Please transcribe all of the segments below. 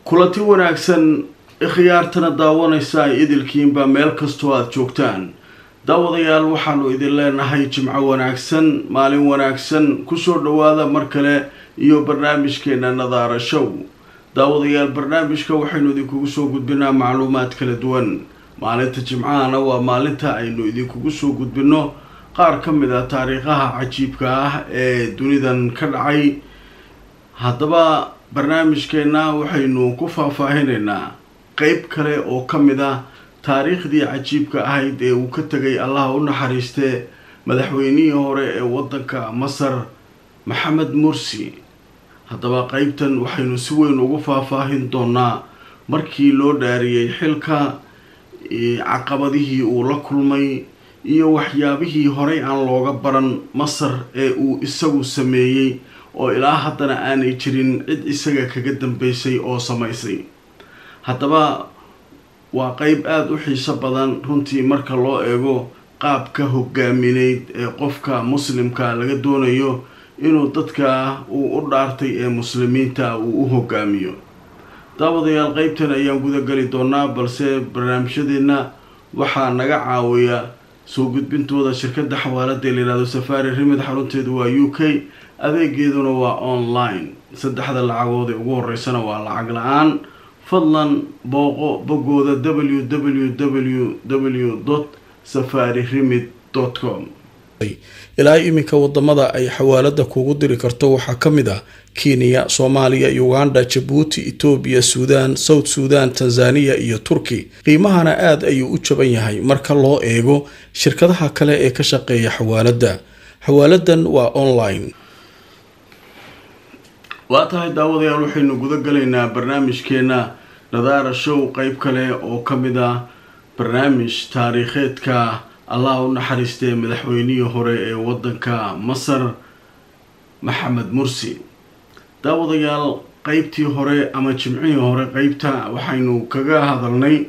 kulanti wanaagsan ikhyaartana daawanaysa ay idilkiinba meel kastoo aada joogtaan daawadayaal waxaanu idin leenahay jimco wanaagsan maalin wanaagsan kusoo dhawaada mar kale iyo barnaamijkeena nadaara show daawadayaal barnaamijka waxaynu idinkugu soo gudbinaa macluumaad kala duwan maalinta jimcahana waa maalinta aynu idinkugu soo gudbino qaar ka mid a taariikhaha cajiibka ah ee dunidan ka dhacay haddaba barnaamijkeenna waxaynu ku faahfaahinaynaa qeyb kale oo ka mid ah taariikhdii cajiibka ahayd ee uu ka tegay allaha u naxariistee madaxweynihii hore ee waddanka masar maxamed mursi haddaba qeybtan waxaynu si weyn ugu faahfaahin doonaa markii loo dhaariyey xilka caqabadihii uu la kulmay iyo waxyaabihii horey aan looga baran masar ee uu isagu sameeyey oo ilaa haddana aanay jirin cid isaga kaga dambeysay oo samaysay haddaba waa qeyb aada u xiiso badan runtii marka loo eego qaabka hogaamineyd ee qofka muslimka laga doonayo inuu dadka uu u dhaartay ee muslimiinta uu u hogaamiyo daawadayaal qeybtan ayaan guda geli doonaa balse barnaamijyadeenna waxaa naga caawiya soo gudbintooda shirkadda xawaalada la yihahdo safari rimid xarunteedu waa u k adeegeeduna waa online saddexda lacagood ee ugu horeysana waa lacag la-aan fadlan booqo boggooda w w w w safari rimid com ilaa iminka wadamada ay xawaalada kugu diri karto waxaa ka mid ah kenya soomaaliya uganda jabuuti etoobiya suudaan south suudan tanzaniya iyo turki qiimahana aada ayuu u jaban yahay marka loo eego shirkadaha kale ee ka shaqeeya xawaalada xawaaladan waa online waa tahay daawadayaal waxaynu guda galaynaa barnaamijkeena nadaara show qeyb kale oo ka mid ah barnaamij taariikheedka allah u naxariistee madaxweynihii hore ee waddanka masar maxamed mursi daawadayaal qeybtii hore ama jimcihii hore qeybta waxaynu kaga hadalnay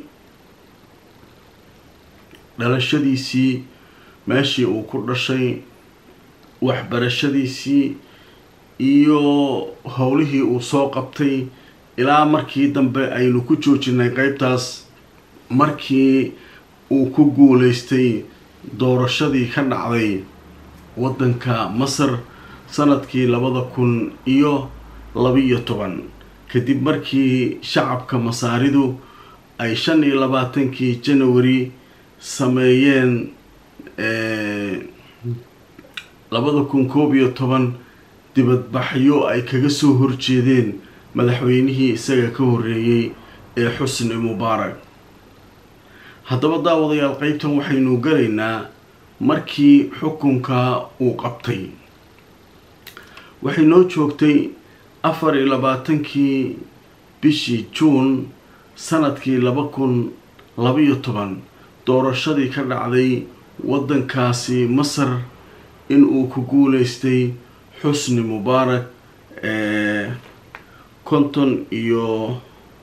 dhalashadiisii meeshii uu ku dhashay waxbarashadiisii iyo howlihii uu soo qabtay ilaa markii dambe aynu ku joojinay qeybtaas markii uu ku guuleystay doorashadii ka dhacday waddanka masar sanadkii labada kun iyo labiyo toban kadib markii shacabka masaaridu ay shan iyo labaatankii janawari sameeyeen labada kun koob iyo toban dibadbaxyo ay kaga soo horjeedeen madaxweynihii isaga ka horreeyey ee xusni mubaarak haddaba daawadayaal qeybtan waxaynu galaynaa markii xukunka uu qabtay waxay noo joogtay afar iyo labaatankii bishii juun sanadkii laba kun labaiyo toban doorashadii ka dhacday waddankaasi masar in uu ku guuleystay xusni mubaarak konton iyo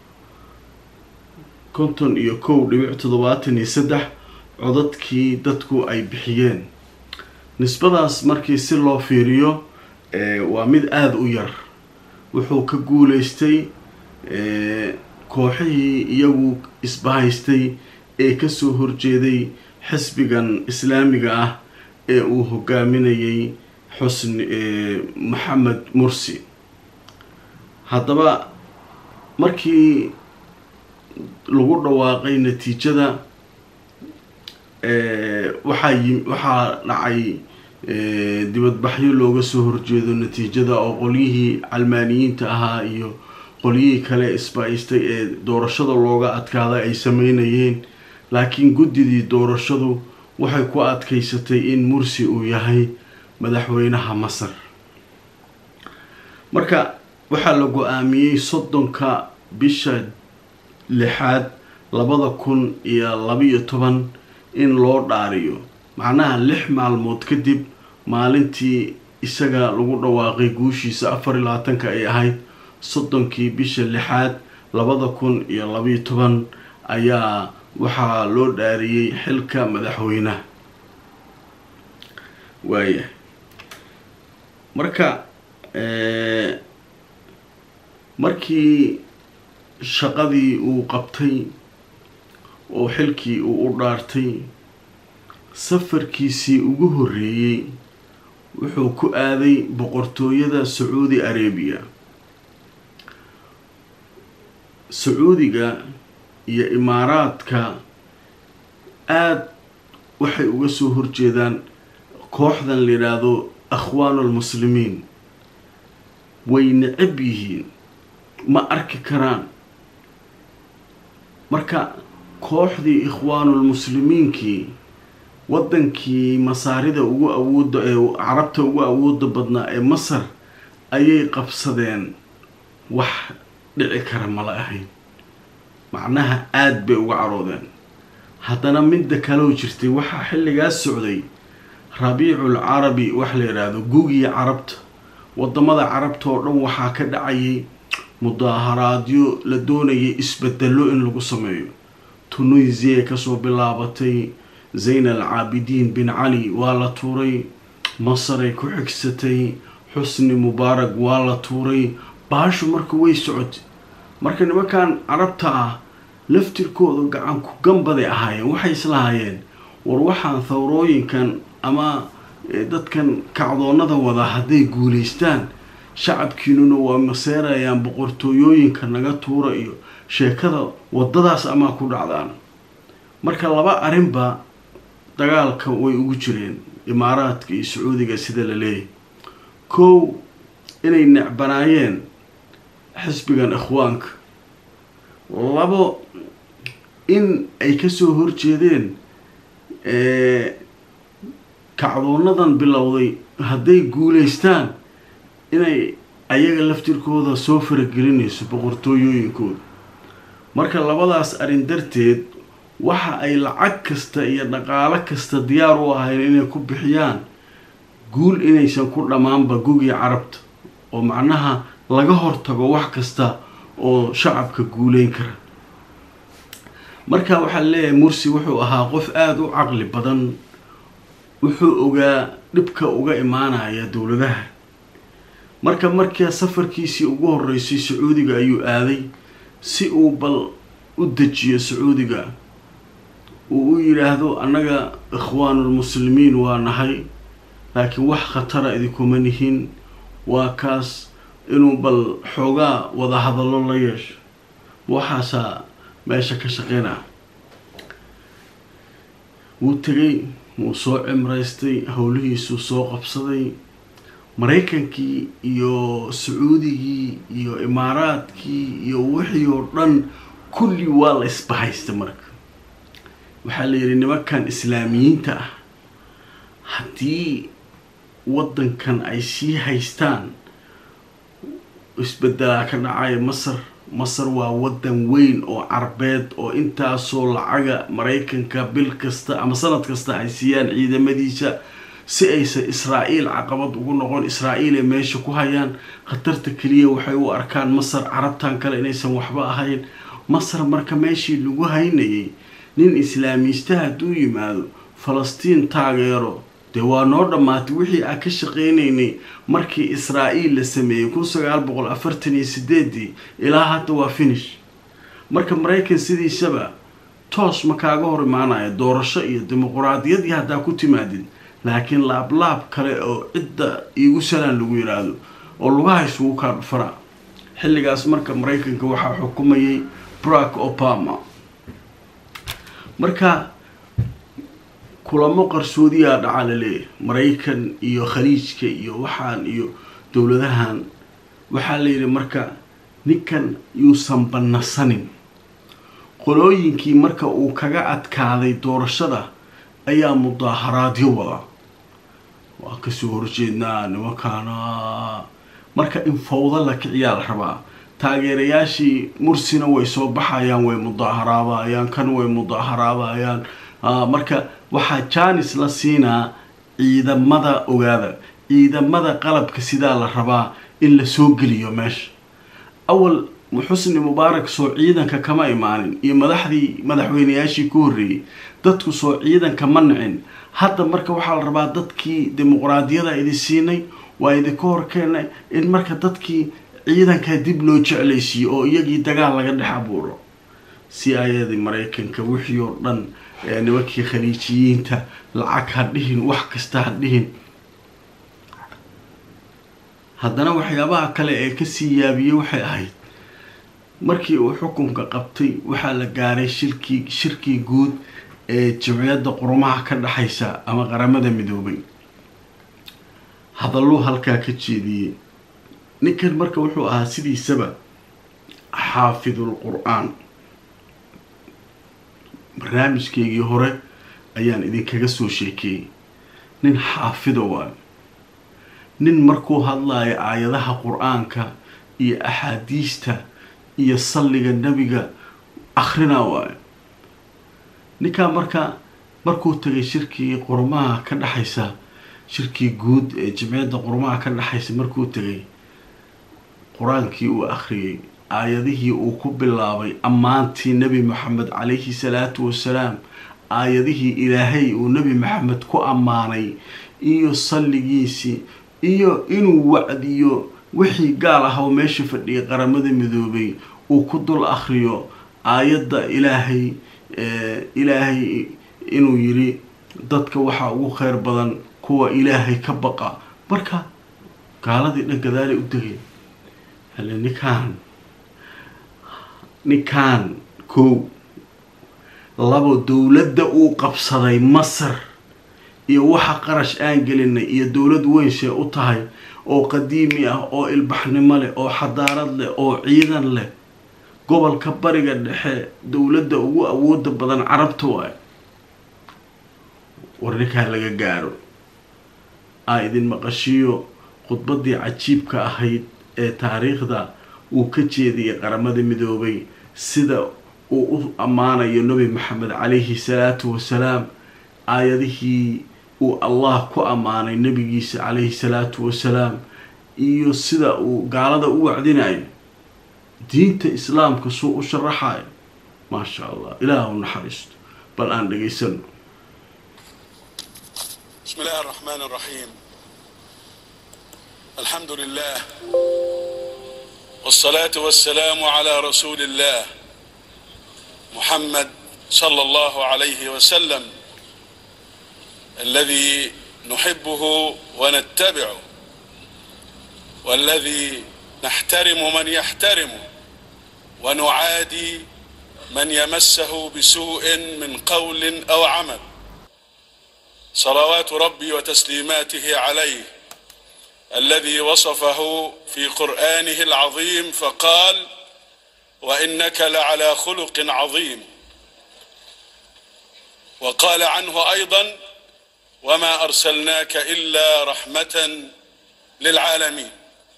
konton iyo kow dhibic toddobaatan iyo saddex codadkii dadku ay bixiyeen nisbadaas markii si loo fiiriyo waa mid aada u yar wuxuu ka guuleystay kooxihii iyagu isbahaystay ee kasoo horjeeday xisbigan islaamiga ah ee uu hogaaminayay xusni maxamed mursi haddaba markii lagu dhawaaqay natiijada waxaa yi waxaa dhacay dibadbaxyo looga soo horjeedo natiijada oo qolyihii calmaaniyiinta ahaa iyo qolyihii kale isbahaystay ee doorashada looga adkaaday ay sameynayeen laakiin guddidii doorashadu waxay ku adkaysatay in mursi uu yahay madaxweynaha masar marka waxaa la go-aamiyey soddonka bisha lixaad labada kun iyo labiiyo toban in loo dhaariyo macnaha lix maalmood kadib maalintii isaga lagu dhawaaqay guushiisa afar iyo labaatanka ay ahayd soddonkii bisha lixaad labada kun iyo labiiyo toban ayaa waxaa loo dhaariyey xilka madaxweynaha waaya marka markii shaqadii uu qabtay oo xilkii uu u dhaartay safarkiisii ugu horreeyey wuxuu ku aaday boqortooyada sacuudi arabiya sacuudiga iyo imaaraadka aada waxay uga soo horjeedaan kooxdan la yidhaahdo akhwaanu almuslimiin way necab yihiin ma arki karaan marka kooxdii ikhwaanulmuslimiinkii waddankii masaarida ugu awooda ee carabta ugu awooda badnaa ee masar ayay qabsadeen wax dhici kara mala ahayn macnaha aada bay uga caroodeen haddana midda kaloo jirtay waxaa xilligaas socday rabiicul carabi wax la yidhaahdo gugii carabta wadamada carabta oo dhan waxaa ka dhacayay mudaaharaadyo la doonayay isbedelo in lagu sameeyo tunisiya kasoo bilaabatay zayn al caabidiin bin cali waa la tuuray masaray ku xigsatay xusni mubaarag waa la tuuray baashu marka way socotay marka nimankan carabta ah laftirkooda gacan ku gambaday ahaayeen waxay islahaayeen war waxaan thawrooyinkan ama dadkan kacdoonada wada hadday guulaystaan shacabkiinuna waa maseerayaan boqortooyooyinka naga tuura iyo sheekada wadadaas amaa ku dhacdaan marka laba arrinba dagaalka way ugu jireen imaaraadka iyo sacuudiga sida la leeyahy kow inay necbanaayeen xisbigan ikhwaanka labo in ay kasoo horjeedeen kacdoonadan bilowday hadday guulaystaan inay ayaga laftirkooda soo faragelinayso boqortooyooyinkooda marka labadaas arrin darteed waxa ay lacag kasta iyo dhaqaalo kasta diyaar u ahayn inay ku bixiyaan guul inaysan ku dhammaanba gugii carabta oo macnaha laga hortago wax kasta oo shacabka guuleyn kara marka waxaa leeyahay mursi wuxuu ahaa qof aada u caqli badan wuxuu ogaa dhibka uga imaanaya dowladaha marka markaa safarkiisii ugu horeysay sacuudiga ayuu aaday si uu bal u dejiyo sacuudiga uu u yidhaahdo annaga ikhwaanulmuslimiin waa nahay laakiin wax khatara idinkuma nihin waa kaas inuu bal xoogaa wada hadallo la yeesho waxaasaa meesha ka shaqeynaa wuu tegay wuu soo cimraystay howlihiisuu soo qabsaday maraykankii iyo sacuudigii iyo imaaraadkii iyo wixii oo dhan kulli waa la isbahaysta marka waxaa la yidhi nimankan islaamiyiinta ah haddii waddankan ay sii haystaan isbedelaa ka dhacaya masar masar waa waddan weyn oo carbeed oo intaasoo lacaga maraykanka bil kasta ama sanad kasta ay siiyaan ciidamadiisa si aysan israa'iil caqabad ugu noqon israa'iil ay meesha ku hayaan khatarta keliya waxay u arkaan masar carabtan kale inaysan waxba ahayn masar marka meeshii lagu haynayay nin islaamiista hadduu yimaado falastiin taageero dee waa noo dhammaatay wixii aan ka shaqeynaynay markii israa'iil la sameeyey kun sagaal boqol afartan iyo sideedii ilaa hadda waa finish marka maraykan sidiisaba toos ma kaaga hor imaanaya doorasho iyo dimuquraadiyadii haddaa ku timaadid laakiin laablaab kale oo cidda iigu salaan lagu yidhaahdo oo lugaha isugu kaa dhufara xilligaas marka maraykanka waxaa xukumayay barack obama marka kulamo qarsoodiyaa dhaca la leeyahay maraykan iyo khaliijka iyo waxaan iyo dowladahan waxaa la yidhi marka ninkan yuusan bannasanin qolooyinkii marka uu kaga adkaaday doorashada ayaa mudaaharaadyo wada waa kasoo horjeednaa nimankaana marka in fawdo la kiciyaa la rabaa taageerayaashii mursina way soo baxayaan way mudaaharaadayaan kan way mudaaharaadayaan marka waxaa jaanis la siinaa ciidamada ogaada ciidamada qalabka sidaa la rabaa in la soo geliyo meesha awal xusni mubaarak soo ciidanka kama imaanin iyo madaxdii madaxweyneyaashii ku horreeyey dadku soo ciidanka ma nicin hadda marka waxaa la rabaa dadkii dimuqraadiyada idin siinay waa idinka horkeenay in marka dadkii ciidankaa dib loo jeclaysiiyo oo iyagii dagaal laga dhex abuuro si ayadii maraykanka wixii oo dhan nimankii khaliijiyiinta lacag ha dhihin wax kasta ha dhihin haddana waxyaabaha kale ee kasii yaabiyey waxay ahayd markii uu xukunka qabtay waxaa la gaaray shirkii shirkii guud ee jamciyadda qurumaha ka dhexaysa ama qaramada midoobay hadalluu halkaa ka jeediyey ninkan marka wuxuu ahaa sidiisaba xaafidul qur-aan barnaamijkeygii hore ayaan idinkaga soo sheekeeyey nin xaafido waayo nin markuu hadlayo aayadaha qur-aanka iyo axaadiista iyo salliga nebiga akhrina waayo ninkaa marka markuu tagay shirkii qurumaha ka dhexaysa shirkii guud ee jimciyadda qurumaha ka dhexaysa markuu tegay qur-aankii uu akhriyey aayadihii uu ku bilaabay ammaantii nebi maxamed calayhi salaatu wasalaam aayadihii ilaahay uu nebi maxamed ku ammaanay iyo salligiisii iyo inuu wacdiyo wixii gaal ah oo meesha fadhiyay qaramada midoobay uu ku dul akhriyo aayadda ilaahay ilaahay inuu yiri dadka waxaa ugu kheyr badan kuwa ilaahay ka baqa marka gaaladii dhan gadaalay u degay hale ninkaan ninkaan kow labo dowladda uu qabsaday masar iyo waxa qarash aan gelinay iyo dowlad weynsee u tahay oo qadiimi ah oo ilbaxnimo leh oo xadaarad leh oo ciidan leh gobolka bariga dhexe dowladda ugu awooda badan carabta waay war ninkaa laga gaaro aa idin maqashiyo khudbaddii cajiibka ahayd ee taariikhda uu ka jeediyay qaramada midoobay sida uu u ammaanayo nebi maxamed calayhi salaatu wasalaam aayadihii uu allah ku ammaanay nebigiisa calayhi salaatu wasalaam iyo sida uu gaalada u wacdinayo diinta islaamka suu u sharaxayo maasha allah ilaah u naxariisto bal aan dhegaysano بسم الله الرحمن الرحيم الحمد لله والصلاة والسلام على رسول الله محمد صلى الله عليه وسلم الذي نحبه ونتبعه والذي نحترم من يحترمه ونعادي من يمسه بسوء من قول أو عمل صلوات ربي وتسليماته عليه الذي وصفه في قرآنه العظيم فقال وإنك لعلى خلق عظيم وقال عنه أيضا وما أرسلناك إلا رحمة للعالمين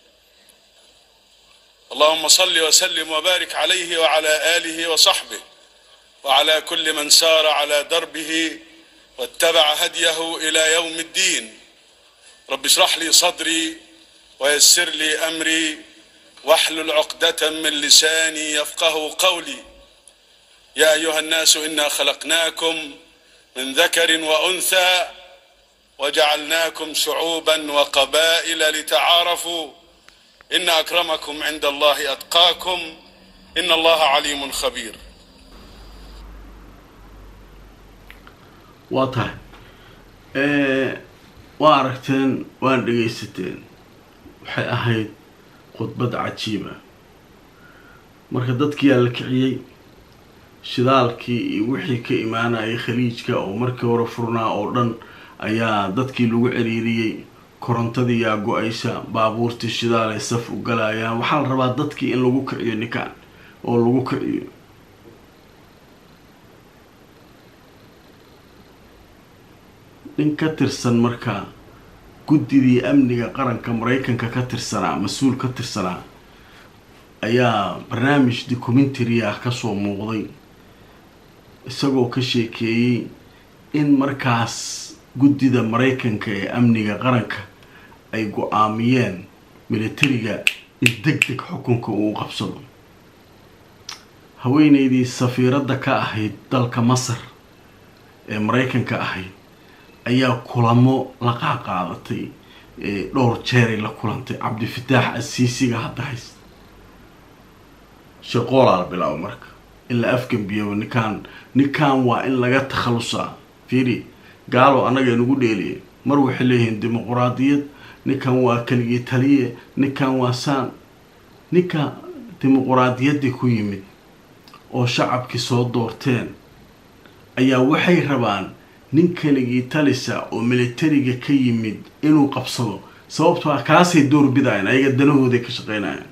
اللهم صل وسلم وبارك عليه وعلى آله وصحبه وعلى كل من سار على دربه واتبع هديه إلى يوم الدين رب اشرح لي صدري ويسر لي أمري واحلل عقدة من لساني يفقه قولي يا أيها الناس إنا خلقناكم من ذكر وأنثى وجعلناكم شعوبا وقبائل لتعارفوا إن أكرمكم عند الله أتقاكم إن الله عليم خبير waa tahay waa aragteen waan dhegaysateen waxay ahayd khudbad cajiiba marka dadkiyaa la kiciyey shidaalkii iyo wixii ka imaanayay khaliijka oo markii hore furnaa oo dhan ayaa dadkii lagu ciriiriyey korontadii yaa go-aysa baabuurtii shidaal ay saf u galayaan waxaa la rabaa dadkii in lagu kiciyo ninkan oo lagu kiciyo nin ka tirsan markaa guddidii amniga qaranka maraykanka ka tirsanaa mas-uul ka tirsanaa ayaa barnaamij documentary ah kasoo muuqday isagoo ka sheekeeyey in markaas guddida maraykanka ee amniga qaranka ay go-aamiyeen militariga in deg deg xukunka uu qabsado haweeneydii safiiradda ka ahayd dalka masar ee maraykanka ahayd ayaa kulamo la qaaqaadatay dhowr jeeray la kulantay cabdifataax asiisiga hadda haysta shaqoolaa bilaabo marka in la afgambiyaba ninkaan ninkan waa in laga takhalusaa fiiri gaalo annaga nagu dheeliya mar waxay leeyihiin dimuquraadiyad ninkan waa keligii taliye ninkan waa saan ninka dimuquraadiyaddii ku yimid oo shacabkii soo doorteen ayaa waxay rabaan nin keligii talisa oo militariga ka yimid inuu qabsado sababtoo ah kaasay doorbidayaan ayaga danahooday ka shaqeynayaan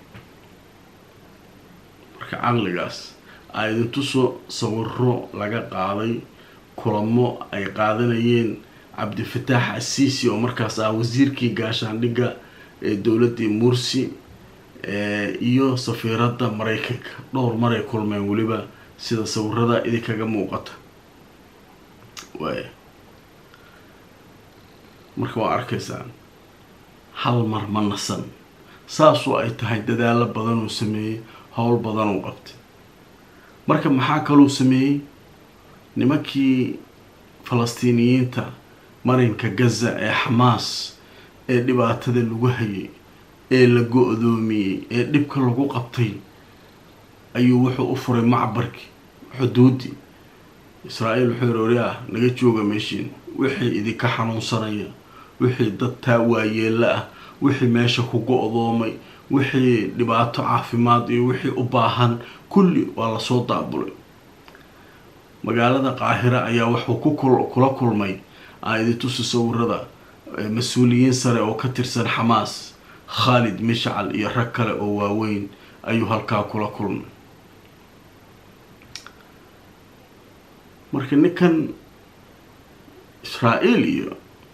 marka caqligaas aa idintusoo sawiro laga qaaday kulamo ay qaadanayeen cabdifataax asiisi oo markaas ah wasiirkii gaashaandhigga ee dowladdii mursi iyo safiiradda maraykanka dhowr maray kulmeen weliba sida sawirada idinkaga muuqata waaya marka waa arkaysaan hal mar ma nasan saasoo ay tahay dadaalo badanuu sameeyey howl badanuu qabtay marka maxaa kaluu sameeyey nimankii falastiiniyiinta marinka gaza ee xamaas ee dhibaatada lagu hayay ee la go-doomiyey ee dhibka lagu qabtay ayuu wuxuu u furay macbarkii xuduudii israa-iil wuxuu yiri ori ah naga jooga meeshiin wixii idinka xanuunsanaya wixii dad taa waayeela ah wixii meesha ku go-doomay wixii dhibaato caafimaad iyo wixii u baahan kulli waa lasoo daabulay magaalada qaahira ayaa wuxuu ku kula kulmay aiditusi sawirada mas-uuliyiin sare oo ka tirsan xamaas khaalid mishcal iyo rag kale oo waaweyn ayuu halkaa kula kulmay marka ninkan israa-iil iyo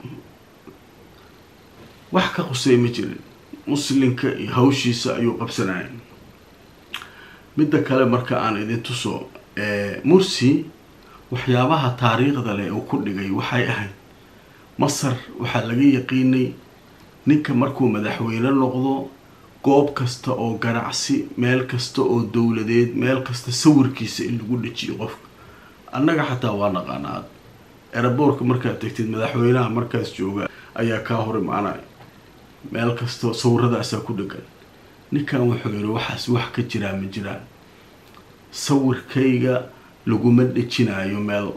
wax ka qusay ma jirin muslinka iyo hawshiisa ayuu qabsanaya midda kale marka aan idin tuso mursi waxyaabaha taariikhda leh uu ku dhigay waxay ahayd masar waxaa laga yaqiinay ninka markuu madaxweyne noqdo goob kasta oo ganacsi meel kasta oo dowladeed meel kasta sawirkiisa in lagu dhejiyo qofka annaga xataa waa naqaanaa eraboorka markaad tegtid madaxweynaha markaas jooga ayaa kaa hor imaanaya meel kasta sawirradaasaa ku dhegan ninkan wuxuu yihi waxaas wax ka jiraa ma jiraan sawirkayga laguma dhejinaayo meel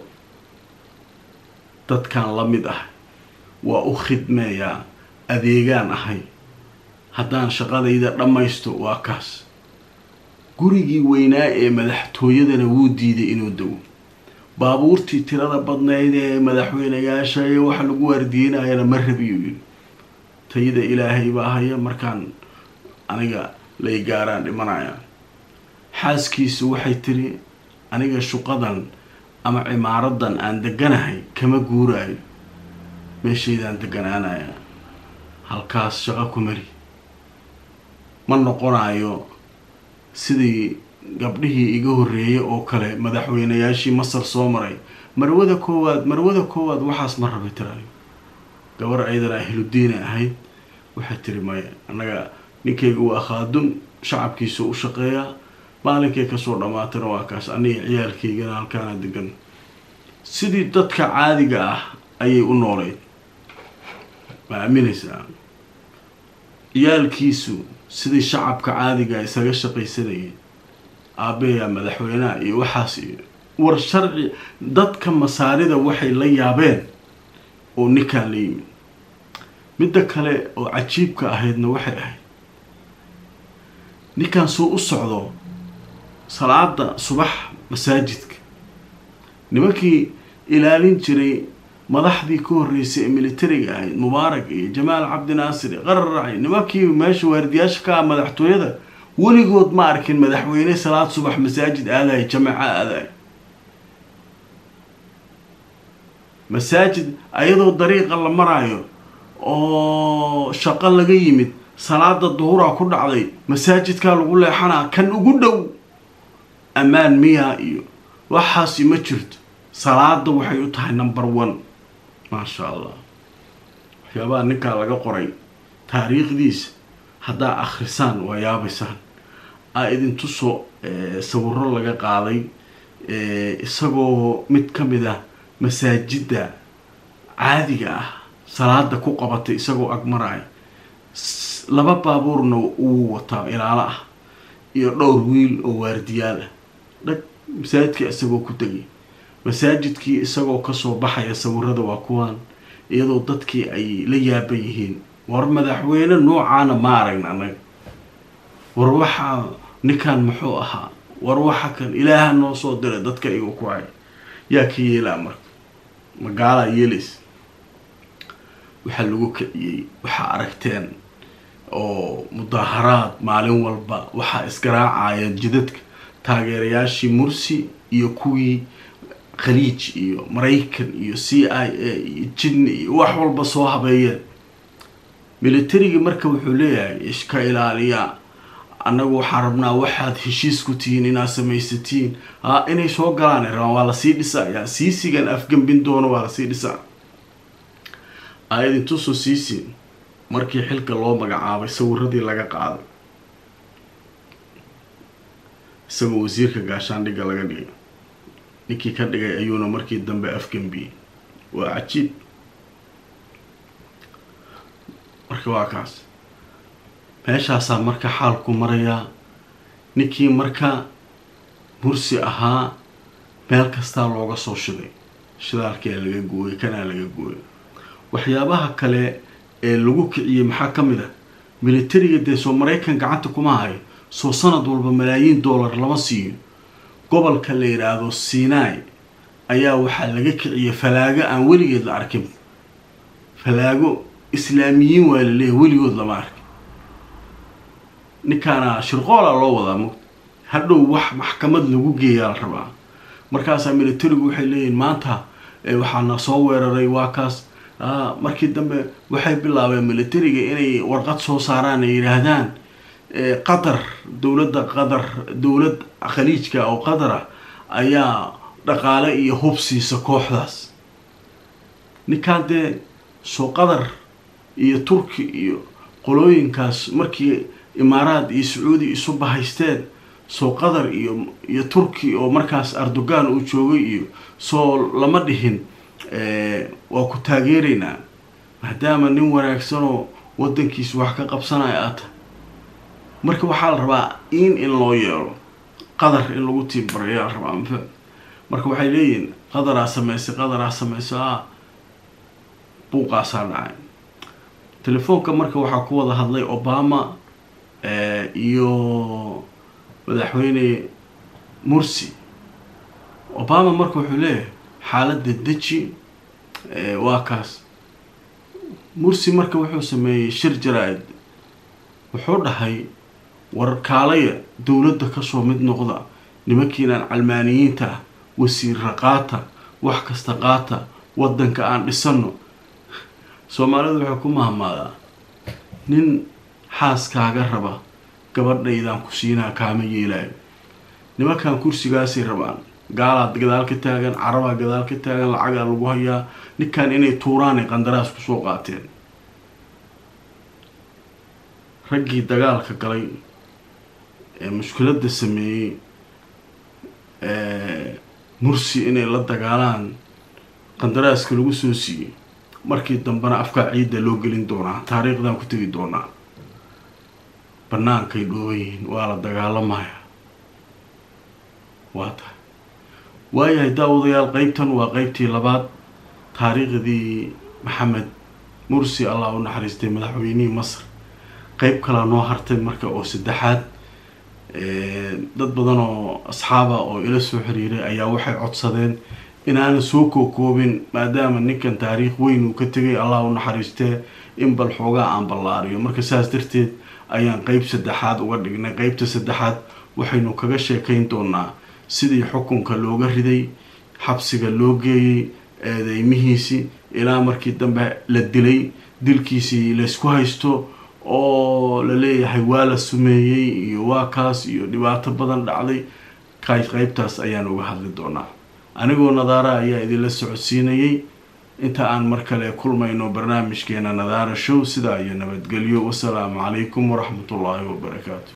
dadkan la mid ah waa u khidmeeyaa adeegaan ahay haddaan shaqadayda dhammaysto waa kaas gurigii weynaa ee madaxtooyadana wuu diiday inuu dago baabuurtii tirada badnayd ee madaxweyneyaasha ee waxa lagu waardiinayana ma rabiyuu yidhi tayada ilaahay baa haya markaan aniga lay gaaraan dhimanaya xaaskiisu waxay tiri aniga shuqadan ama cimaaradan aan deganahay kama guuraayo meeshaydaan deganaanaya halkaas shaqo ku mari ma noqonayo sidii gabdhihii iga horreeyay oo kale madaxweyneyaashii masar soo maray marwada koowaad marwada koowaad waxaas ma rabay tirayo gabar ayadana ahludiina ahayd waxay tiri maya annaga ninkayga waa khaadum shacabkiisa u shaqeeyaa maalinkay kasoo dhammaatana waa kaas aniga ciyaalkaygana halkaana degan sidii dadka caadiga ah ayay u nooleyd ma aaminaysaa ciyaalkiisu sidii shacabka caadiga isaga shaqaysanayay aabeyaa madaxweynaha iyo waxaas iyo war sharci dadka masaarida waxay la yaabeen oo ninkaan la yimid midda kale oo cajiibka ahaydna waxay ahayd ninkaan soo u socdo salaada subax masaajidka nimankii ilaalin jiray madaxdii ka horreysay ee militariga ahayd mubaarak iyo jamaal cabdinaasir iyo qararacay nimankii meesha waardiyaasha ka ah madaxtooyada weligood ma arkin madaxweyne salaad subax masaajid aadayo jamaca aadayo masaajid ayadoo dariiqa la maraayo oo shaqo laga yimid salaada duhuraa ku dhacday masaajidkaa lagu leexanaa kan ugu dhow ammaan miyaa iyo waxaasi ma jirto salaada waxay u tahay number one maasha allah waxyaabaha ninkaa laga qoray taariikhdiisa haddaa akhrisaan waa yaabaysaan aa idintusoo sawiro laga qaaday isagoo mid ka mid ah masaajidda caadiga ah salaada ku qabatay isagoo agmaraya laba baabuurna uu wataa ilaalo ah iyo dhowr wiil oo waardiyaal ah dhag masaajidka isagoo ku tegay masaajidkii isagoo kasoo baxaya sawirada waa kuwaan iyadoo dadkii ay la yaaban yihiin war madaxweyne noocaana ma aragna anaga war waxaa ninkan muxuu ahaa war waxa kan ilaaha noo soo diray dadka igu ku hay yaa ka yeelaa marka magaalaa yeelays waxaa lagu kiciyey waxaa aragteen oo mudaaharaad maalin walba waxaa isgaraacayeen jidadka taageerayaashii mursi iyo kuwii khaliij iyo maraykan iyo c i a iyo jidni iyo wax walba soo habeeyeen militarigii marka wuxuu leeyahay iska ilaaliya annagu waxaan rabnaa waxaad heshiis ku tihiin inaad samaysatiin a inay soo galaan rabaan waa lasii dhisayaa siisigan afgambin doono waa lasii dhisaa aayad intuusoo siisin markii xilka loo magacaabay sawiradii laga qaaday isagoo wasiirka gaashaandhigga laga dhigay ninkii ka dhigay ayuuna markii dambe afgambiyey waa cajiib marka waa kaas meeshaasaa marka xaalku marayaa ninkii marka mursi ahaa meel kastaa looga soo shiday shidaalkaa laga gooyay kanaa laga gooyay waxyaabaha kale ee lagu kiciyey maxaa ka mid a militariga dee soo maraykan gacanta kuma hayo soo sanad walba malaayiin dollar lama siiyo gobolka la yidhaahdo sinai ayaa waxaa laga kiciyay falaago aan weligeed la arkin falaago islaamiyiin waa la leeyahy weligood lama arkin ninkaana shirqoola loo wadaa mugta hadhow wax maxkamad lagu geeyaa la rabaa markaasaa militarigu waxay leeyihin maanta waxaana soo weeraray waa kaas markii dambe waxay bilaabeen militariga inay warqad soo saaraan ay yidhaahdaan qatar dowladda qatar dowlad khaliijka oo qatar ah ayaa dhaqaale iyo hub siisa kooxdaas ninkaan dee soo qatar iyo turki iyo qolooyinkaas markii imaaraad iyo sacuudi isu bahaysteen soo qatar iyo iyo turki oo markaas erdogan uu joogay iyo soo lama dhihin waa ku taageeraynaa maadaama nin wanaagsanoo wadankiisa wax ka qabsanaya aad tahay marka waxaa la rabaa in in loo yeelo qadar in lagu tiimbarayaa la rabaa mafa marka waxay leeyihin qadaraa sameysay qadaraa sameysay a buuqaasaa dhacay telefoonka marka waxaa ku wada hadlay obama iyo madaxweyne mursi obama marka wuxuu leeyahay xaaladda deji waa kaas mursi marka wuxuu sameeyey shir jaraa-id wuxuu dhahay war kaalaya dowladda kasoo mid noqda nimankiinaan calmaaniyiinta ah wasiirra qaata wax kasta qaata waddanka aan dhisano soomaalidu waxay ku mahmaadaa nin xaaskaaga raba gabadhaydaan ku siinaa kaama yeelaayo nimankan kursigaasay rabaan gaalaad gadaal ka taagan carabaa gadaal ka taagan lacagaa lagu hayaa ninkan inay tuuraanay qandaraas kusoo qaateen raggii dagaalka galay ee mushkiladda sameeyey mursi inay la dagaalaan qandaraaska lagu soo siiyey markii dambena afkaa ciidda loo gelin doonaa taariikhdan ku tegi doonaa bannaankay dhooban yihiin waa la dagaalamaya waa tahay waayahay daawadayaal qeybtan waa qeybtii labaad taariikhdii maxamed mursi allah u naxariistay madaxweynihii masar qeyb kalaa noo hartay marka oo saddexaad dad badan oo asxaaba oo ila soo xiriiray ayaa waxay codsadeen inaanan soo kookoobin maadaama ninkan taariikh weyn uu ka tegay allah u naxariistee in bal xoogaa aan ballaariyo marka saas darteed ayaan qeyb saddexaad uga dhignay qeybta saddexaad waxaynu kaga sheekayn doonaa sidii xukunka looga riday xabsiga loo geeyey eedeymihiisii ilaa markii dambe la dilay dilkiisii laysku haysto oo la leeyahay waa la sumeeyey iyo waa kaas iyo dhibaato badan dhacday kay qeybtaas ayaan uga hadli doonaa anigoo nadaara ayaa idinla socodsiinayay inta aan mar kale kulmayno barnaamijkeena nadaara show sidaa iyo nabadgelyo wasalaamu calaykum waraxmatullaahi wabarakaatu